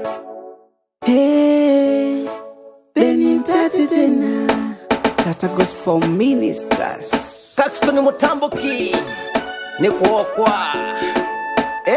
Hey, Beni mtatu tena Tata Gospel Ministers Paxton Mutambo King ni kuokwa eh?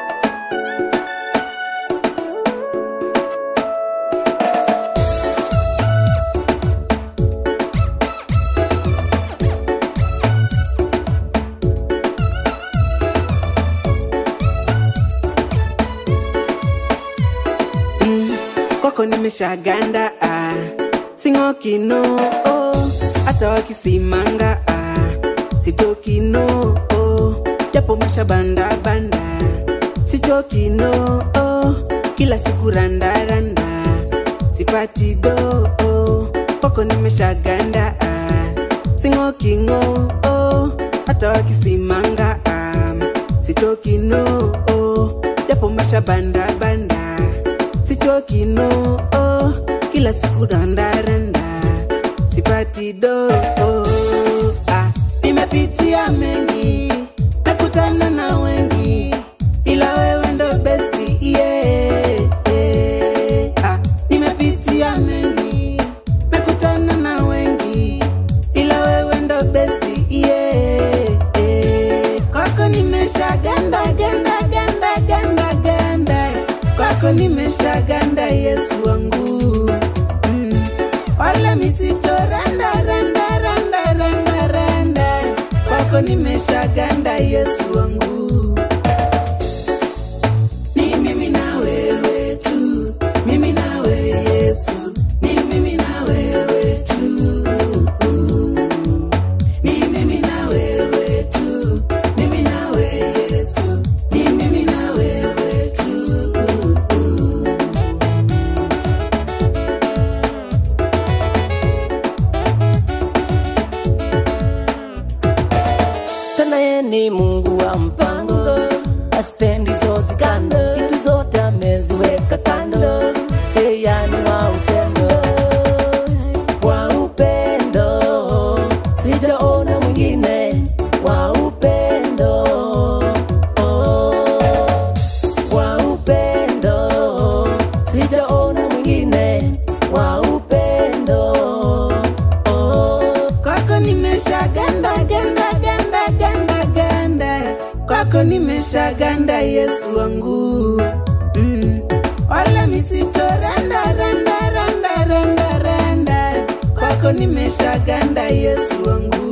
kwako nimeshaganda ah. sing'oki no oh. hata wakisimanga ah. sitoki no oh. japo mashabanda banda sichoki no oh. kila siku randaranda sipati do oh. kwako nimeshaganda ah. sing'oki ng'o oh. hata wakisimanga ah. sitoki no oh. japo mashabanda banda sichoki no oh, kila siku randaranda sipati do oh, ah, nimepitia mengi nakutana na wengi ila wewe ndo besti yeah, yeah. ah, nimepitia mengi nakutana na wengi ila wewe ndo besti yeah, yeah. kwako nimesha ganda ganda ganda ganda ganda kwako nimesha ganda yesu wangu mm. wala misito randa randa randa randa randa kwako nimesha ganda yesu wangu ni mimi na wewe tu mimi na wewe yesu ni mimi na wewe tu ni mimi na wewe tu mimi na wewe yesu ni mimi na wewe tu tena ye ni mungu wa mpango aspendi zozi kando vitu zote ameziweka kando eyani wa upendo wa upendo sijaona mwingine wa upendo oh. wa upendo sijaona mwingine wa upendo oh. kwako nimesha ganda ganda ganda ganda ganda kwako nimesha ganda yesu wangu mm. wala misito randa randa randa randa randa kwako nimesha ganda yesu wangu